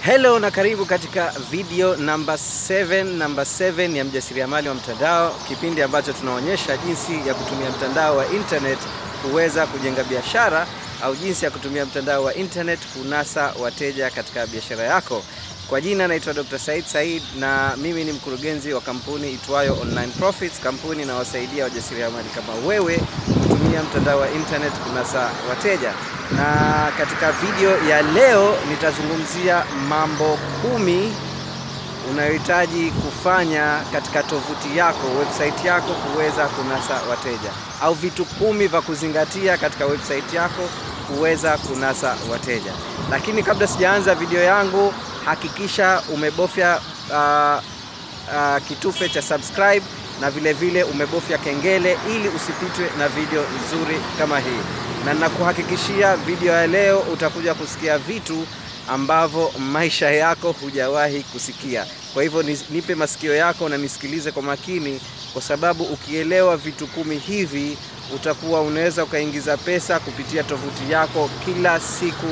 Hello na karibu katika video namba 7 namba 7 ya mjasiriamali wa mtandao, kipindi ambacho tunaonyesha jinsi ya kutumia mtandao wa internet kuweza kujenga biashara au jinsi ya kutumia mtandao wa internet kunasa wateja katika biashara yako. Kwa jina naitwa Dr. Said Said na mimi ni mkurugenzi wa kampuni itwayo Online Profits, kampuni inawasaidia wajasiriamali kama wewe kutumia mtandao wa internet kunasa wateja. Na katika video ya leo nitazungumzia mambo kumi unayohitaji kufanya katika tovuti yako, website yako kuweza kunasa wateja, au vitu kumi vya kuzingatia katika website yako kuweza kunasa wateja. Lakini kabla sijaanza video yangu, hakikisha umebofya uh, uh, kitufe cha subscribe na vile vile umebofya kengele ili usipitwe na video nzuri kama hii, na nakuhakikishia video ya leo utakuja kusikia vitu ambavyo maisha yako hujawahi kusikia. Kwa hivyo nipe masikio yako na nisikilize kwa makini, kwa sababu ukielewa vitu kumi hivi utakuwa unaweza ukaingiza pesa kupitia tovuti yako kila siku.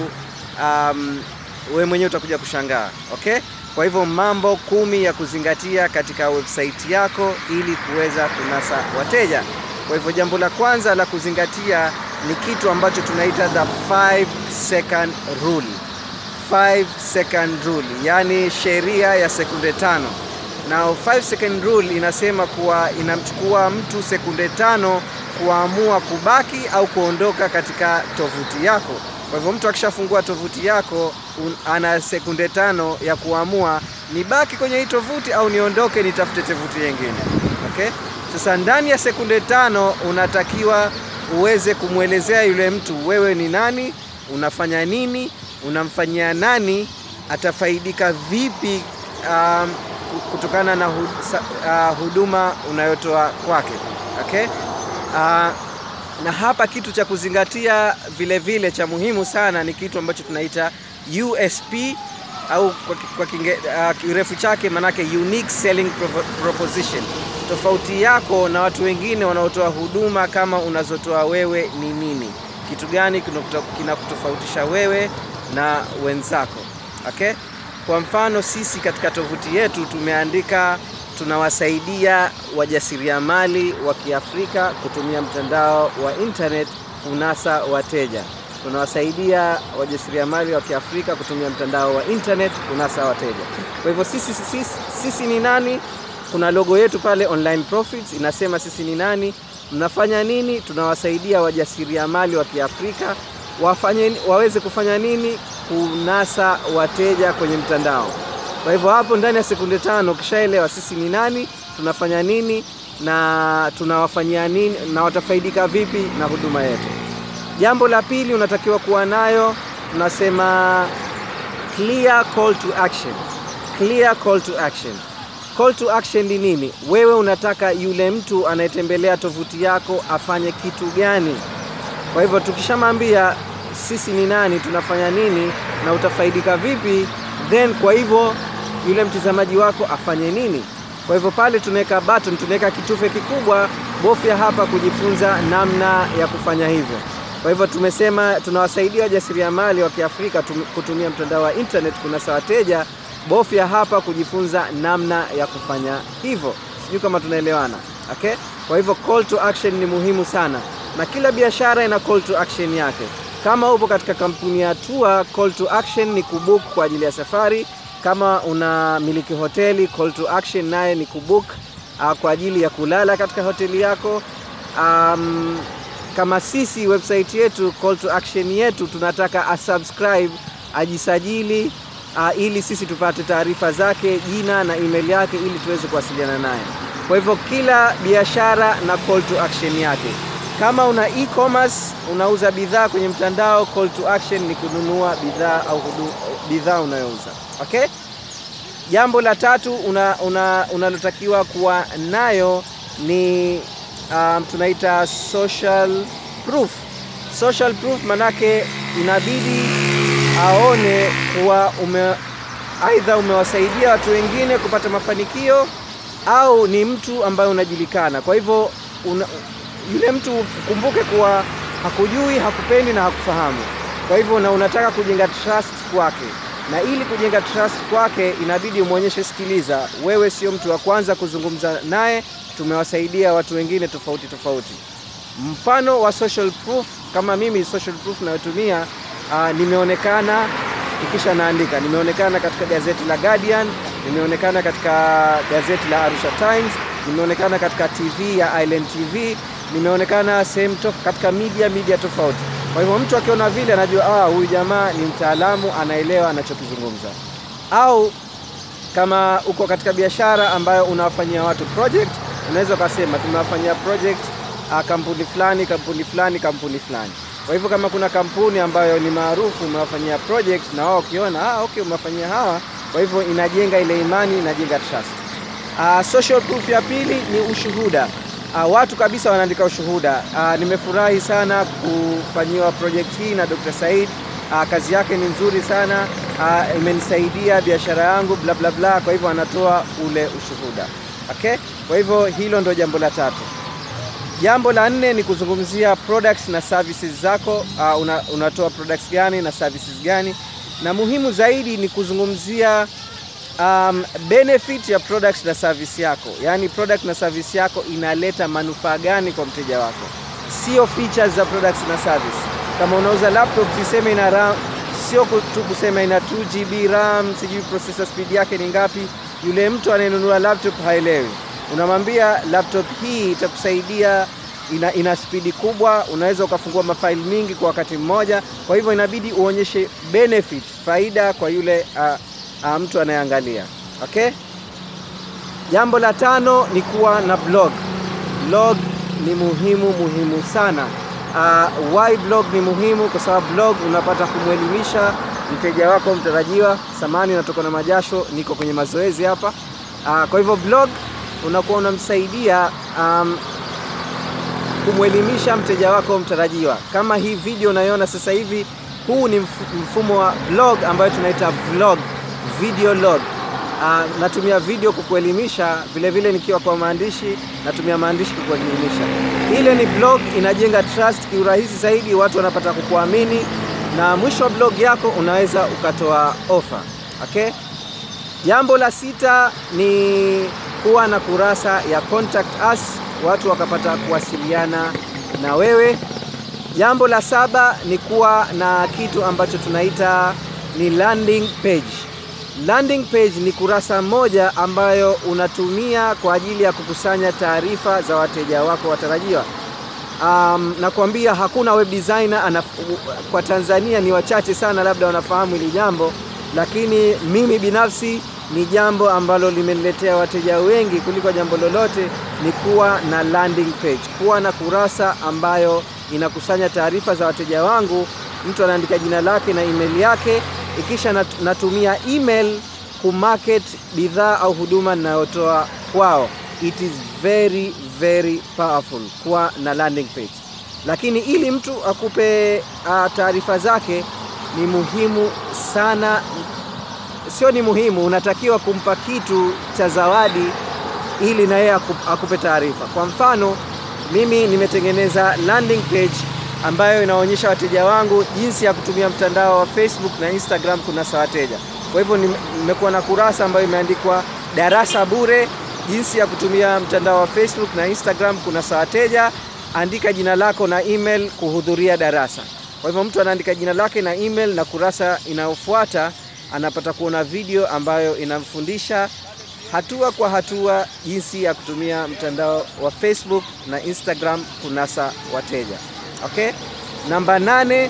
Um, wewe mwenyewe utakuja kushangaa. Okay, kwa hivyo mambo kumi ya kuzingatia katika website yako ili kuweza kunasa wateja. Kwa hivyo jambo la kwanza la kuzingatia ni kitu ambacho tunaita the 5 second rule. 5 second rule, yani sheria ya sekunde tano. Na 5 second rule inasema kuwa inamchukua mtu sekunde tano kuamua kubaki au kuondoka katika tovuti yako. Kwa hivyo mtu akishafungua tovuti yako un, ana sekunde tano ya kuamua nibaki kwenye hii tovuti au niondoke nitafute tovuti nyingine. Okay? Sasa ndani ya sekunde tano unatakiwa uweze kumwelezea yule mtu wewe ni nani, unafanya nini, unamfanyia nani, atafaidika vipi um, kutokana na hud, uh, huduma unayotoa kwake. Okay? Uh, na hapa kitu cha kuzingatia vile vile cha muhimu sana ni kitu ambacho tunaita USP au kwa, kwa kinge, uh, kirefu chake manake unique selling proposition. Tofauti yako na watu wengine wanaotoa huduma kama unazotoa wewe ni nini? Kitu gani kinakutofautisha wewe na wenzako? Okay? Kwa mfano sisi katika tovuti yetu tumeandika tunawasaidia wajasiriamali wa Kiafrika kutumia mtandao wa internet kunasa wateja. Tunawasaidia wajasiriamali wa Kiafrika kutumia mtandao wa internet kunasa wateja. Kwa hivyo sisi, sisi, sisi ni nani? Kuna logo yetu pale Online Profits inasema sisi ni nani, mnafanya nini. Tunawasaidia wajasiriamali wa Kiafrika wafanye, waweze kufanya nini? Kunasa wateja kwenye mtandao. Kwa hivyo hapo ndani ya sekunde tano ukishaelewa sisi ni nani, tunafanya nini na tunawafanyia nini na watafaidika vipi na huduma yetu. Jambo la pili unatakiwa kuwa nayo, tunasema clear call to action. Clear call to action. Call to action ni nini? Wewe unataka yule mtu anayetembelea tovuti yako afanye kitu gani? Kwa hivyo tukishamwambia sisi ni nani, tunafanya nini na utafaidika vipi, then kwa hivyo yule mtazamaji wako afanye nini? Kwa hivyo pale tunaweka button, tunaweka kitufe kikubwa, bofya hapa kujifunza namna ya kufanya hivyo. Kwa hivyo tumesema tunawasaidia wajasiriamali wa Kiafrika kutumia mtandao wa internet kunasa wateja, bofya hapa kujifunza namna ya kufanya hivyo. Sijui kama tunaelewana. Okay? Kwa hivyo call to action ni muhimu sana, na kila biashara ina call to action yake. Kama upo katika kampuni ya tour, call to action ni kubook kwa ajili ya safari kama una miliki hoteli call to action naye ni kubook uh, kwa ajili ya kulala katika hoteli yako. Um, kama sisi website yetu call to action yetu tunataka asubscribe, ajisajili uh, ili sisi tupate taarifa zake, jina na email yake, ili tuweze kuwasiliana naye. Kwa hivyo kila biashara na call to action yake. Kama una e-commerce unauza bidhaa kwenye mtandao, call to action ni kununua bidhaa au bidhaa unayouza. Okay? Jambo la tatu unalotakiwa una, una kuwa nayo ni um, tunaita social proof. Social proof manake inabidi aone kuwa ume aidha umewasaidia watu wengine kupata mafanikio au ni mtu ambaye unajulikana. Kwa hivyo una, yule mtu kumbuke kuwa hakujui, hakupendi na hakufahamu. Kwa hivyo na unataka kujenga trust kwake. na ili kujenga trust kwake inabidi umwonyeshe, sikiliza, wewe sio mtu wa kwanza kuzungumza naye, tumewasaidia watu wengine tofauti tofauti. Mfano wa social proof, kama mimi social proof nayotumia uh, nimeonekana ikisha naandika, nimeonekana katika gazeti la Guardian, nimeonekana katika gazeti la Arusha Times, nimeonekana katika TV ya Island TV, nimeonekana sehemu katika media media tofauti. Kwa hivyo mtu akiona vile anajua ah, huyu jamaa ni mtaalamu, anaelewa anachokizungumza. Au kama uko katika biashara ambayo unawafanyia watu project, unaweza ukasema tumewafanyia project uh, kampuni fulani kampuni fulani kampuni fulani. Kwa hivyo kama kuna kampuni ambayo ni maarufu umewafanyia project na wao ukiona ah, okay umewafanyia hawa, kwa hivyo inajenga ile imani, inajenga trust. Uh, social proof ya pili ni ushuhuda. Uh, watu kabisa wanaandika ushuhuda. Uh, nimefurahi sana kufanyiwa project hii na Dr. Said. Uh, kazi yake ni nzuri sana uh, imenisaidia biashara yangu bla bla bla. Kwa hivyo anatoa ule ushuhuda. Okay? Kwa hivyo hilo ndo jambo la tatu. Jambo la nne ni kuzungumzia products na services zako. Uh, una, unatoa products gani na services gani, na muhimu zaidi ni kuzungumzia um, benefit ya product na service yako, yaani product na service yako inaleta manufaa gani kwa mteja wako, sio features za products na service. Kama unauza laptop usiseme ina RAM, sio tu kusema ina 2 GB RAM, sijui processor speed yake ni ngapi. Yule mtu anayenunua laptop haelewi. Unamwambia laptop hii itakusaidia, ina, ina spidi kubwa, unaweza ukafungua mafaili mingi kwa wakati mmoja. Kwa hivyo inabidi uonyeshe benefit, faida kwa yule uh, uh, mtu anayeangalia. Okay? Jambo la tano ni kuwa na blog. Blog ni muhimu muhimu sana. Uh, why blog ni muhimu? Kwa sababu blog unapata kumwelimisha mteja wako mtarajiwa. Samani natoka na majasho, niko kwenye mazoezi hapa. Uh, kwa hivyo blog unakuwa unamsaidia um, kumwelimisha mteja wako mtarajiwa. Kama hii video unayoona sasa hivi, huu ni mfumo wa blog ambayo tunaita vlog, video log. Uh, natumia video kukuelimisha, vile vile nikiwa kwa maandishi natumia maandishi kukuelimisha. Ile ni blog, inajenga trust kiurahisi zaidi, watu wanapata kukuamini, na mwisho wa blog yako unaweza ukatoa ofa. Okay? Jambo la sita ni kuwa na kurasa ya contact us, watu wakapata kuwasiliana na wewe. Jambo la saba ni kuwa na kitu ambacho tunaita ni landing page. Landing page ni kurasa moja ambayo unatumia kwa ajili ya kukusanya taarifa za wateja wako watarajiwa. Um, nakwambia hakuna web designer anaf... kwa Tanzania ni wachache sana labda wanafahamu hili jambo, lakini mimi binafsi ni jambo ambalo limeniletea wateja wengi kuliko jambo lolote, ni kuwa na landing page, kuwa na kurasa ambayo inakusanya taarifa za wateja wangu. Mtu anaandika jina lake na email yake, ikisha nat natumia email kumarket bidhaa au huduma ninayotoa kwao. It is very very powerful kuwa na landing page, lakini ili mtu akupe uh, taarifa zake ni muhimu sana sio ni muhimu, unatakiwa kumpa kitu cha zawadi ili na yeye akupe taarifa. Kwa mfano, mimi nimetengeneza landing page ambayo inaonyesha wateja wangu jinsi ya kutumia mtandao wa Facebook na Instagram kunasa wateja. Kwa hivyo nimekuwa na kurasa ambayo imeandikwa darasa bure, jinsi ya kutumia mtandao wa Facebook na Instagram kunasa wateja. Andika jina lako na email kuhudhuria darasa. Kwa hivyo mtu anaandika jina lake na email, na kurasa inayofuata anapata kuona video ambayo inamfundisha hatua kwa hatua jinsi ya kutumia mtandao wa Facebook na Instagram kunasa wateja. Okay? Namba nane,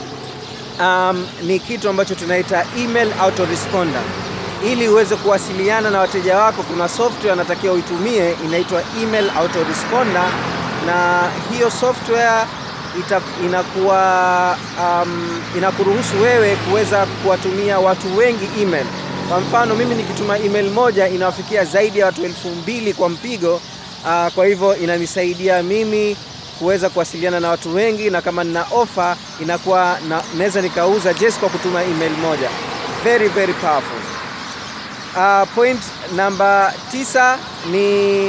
um, ni kitu ambacho tunaita email autoresponder. Ili uweze kuwasiliana na wateja wako, kuna software anatakiwa uitumie inaitwa email autoresponder, na hiyo software ita, inakuwa um, inakuruhusu wewe kuweza kuwatumia watu wengi email. Kwa mfano mimi nikituma email moja inawafikia zaidi ya watu elfu mbili kwa mpigo. Uh, kwa hivyo inanisaidia mimi kuweza kuwasiliana na watu wengi, na kama nina ofa inakuwa naweza nikauza just kwa kutuma email moja. Very very powerful. Uh, point namba tisa ni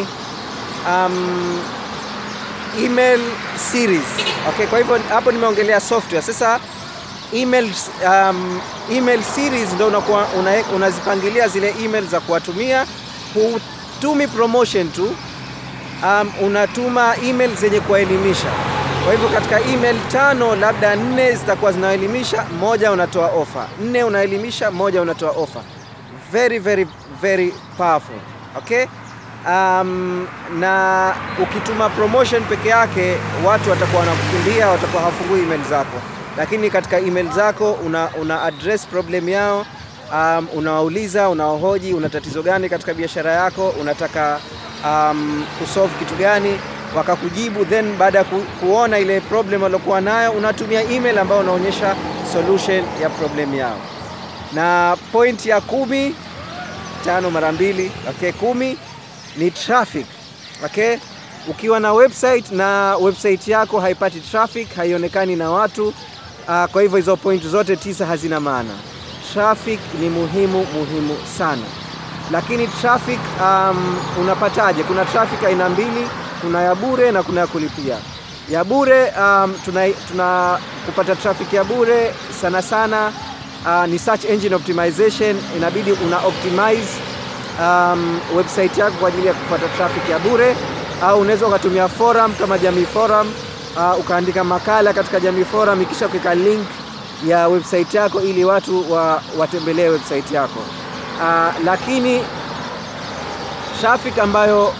um, email series. Okay, kwa hivyo hapo nimeongelea software. Sasa email, um, email series ndio unakuwa una, unazipangilia zile email za kuwatumia. Hutumi promotion tu, um, unatuma email zenye kuwaelimisha. Kwa hivyo katika email tano, labda nne zitakuwa zinaelimisha, moja unatoa ofa, nne unaelimisha, moja unatoa ofa. Very very very powerful. Okay? Um, na ukituma promotion peke yake watu watakuwa wanakukimbia, watakuwa hawafungui email zako, lakini katika email zako una, una address problem yao. Um, unawauliza, unawahoji, una tatizo gani katika biashara yako, unataka um, kusolve kitu gani, wakakujibu. Then baada ya ku, kuona ile problem waliokuwa nayo, unatumia email ambayo unaonyesha solution ya problem yao. Na point ya kumi, tano mara mbili, okay, kumi ni traffic. Okay? Ukiwa na website na website yako haipati traffic, haionekani na watu uh, kwa hivyo hizo point zote tisa hazina maana. Traffic ni muhimu muhimu sana, lakini traffic um, unapataje? Kuna traffic aina mbili, kuna ya bure na kuna ya kulipia. Ya bure um, tuna, tuna kupata traffic ya bure sana sana uh, ni search engine optimization, inabidi una optimize um, website yako kwa ajili ya kupata traffic ya bure, au unaweza ukatumia forum kama Jamii Forum uh, ukaandika makala katika Jamii Forum, ikisha ukaweka link ya website yako ili watu wa, watembelee website yako uh, lakini traffic ambayo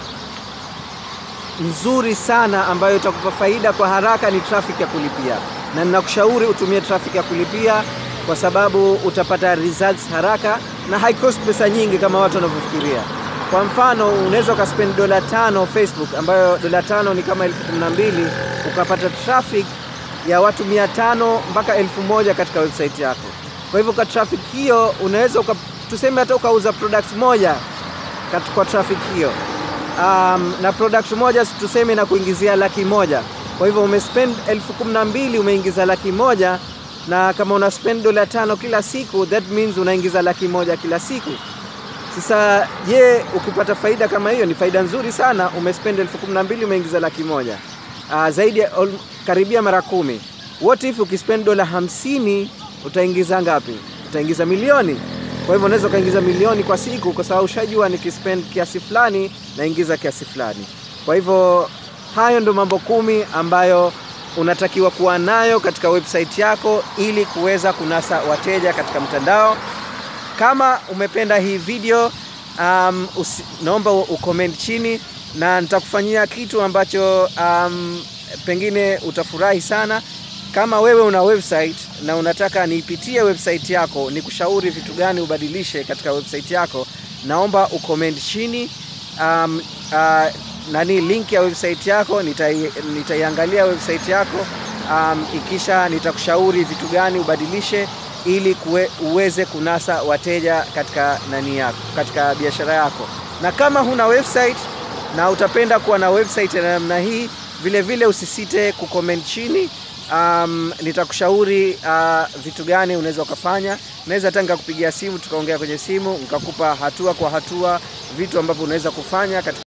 nzuri sana ambayo itakupa faida kwa haraka ni traffic ya kulipia, na ninakushauri utumie traffic ya kulipia kwa sababu utapata results haraka na haikost pesa nyingi kama watu wanavyofikiria. Kwa mfano, unaweza ukaspend dola tano Facebook, ambayo dola tano ni kama elfu kumi na mbili ukapata traffic ya watu mia tano mpaka elfu moja katika website yako. Kwa hivyo kwa traffic hiyo unaweza uka, tuseme hata ukauza product moja kwa traffic hiyo um, na product moja tuseme na kuingizia laki moja. Kwa hivyo umespend elfu kumi na mbili umeingiza laki moja na kama una spend dola tano kila siku, that means unaingiza laki moja kila siku. Sasa je, ukipata faida kama hiyo, ni faida nzuri sana. Umespend elfu kumi na mbili umeingiza laki moja uh, zaidi ya karibia mara kumi. What if ukispend dola hamsini utaingiza ngapi? Utaingiza milioni. Kwa hivyo unaweza ukaingiza milioni kwa siku, kwa sababu ushajua nikispend kiasi fulani naingiza kiasi fulani. Kwa hivyo hayo ndo mambo kumi ambayo unatakiwa kuwa nayo katika website yako ili kuweza kunasa wateja katika mtandao. Kama umependa hii video um, usi, naomba ucomment chini na nitakufanyia kitu ambacho um, pengine utafurahi sana. Kama wewe una website na unataka niipitie website yako, nikushauri vitu gani ubadilishe katika website yako, naomba ucomment chini um, uh, nani link ya website yako, nitaiangalia nitai website yako um, ikisha nitakushauri vitu gani ubadilishe ili kue, uweze kunasa wateja katika nani yako, katika biashara yako. Na kama huna website na utapenda kuwa na website ya namna hii, vile vile usisite kucomment chini. Um, nitakushauri uh, vitu gani unaweza ukafanya. Naweza hata nikakupigia simu tukaongea kwenye simu nikakupa hatua kwa hatua vitu ambavyo unaweza kufanya katika